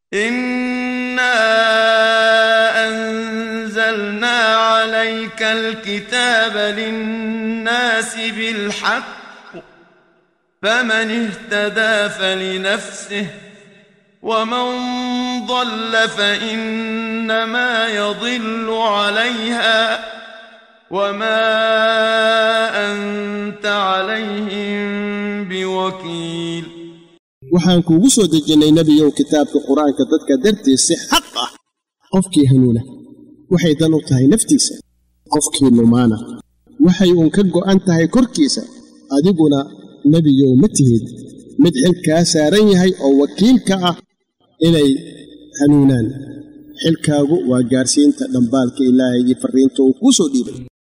إنا أنزلنا عليك الكتاب للناس بالحق فمن اهتدى فلنفسه ومن ضل فإنما يضل عليها وما أنت عليهم بوكيل waxaan kuugu soo dejinnay nebiyow kitaabka qur-aanka dadka dartiis si xaq ah qofkii hanuuna waxay dan u tahay naftiisa qofkii lumaana waxay uun ka go'an tahay korkiisa adiguna nebiyow ma tihid mid xilkaa saaran yahay oo wakiilka ah inay hanuunaan xilkaagu waa gaarsiinta dhambaalka ilaahay iyo farriinta uu kuu soo dhiibay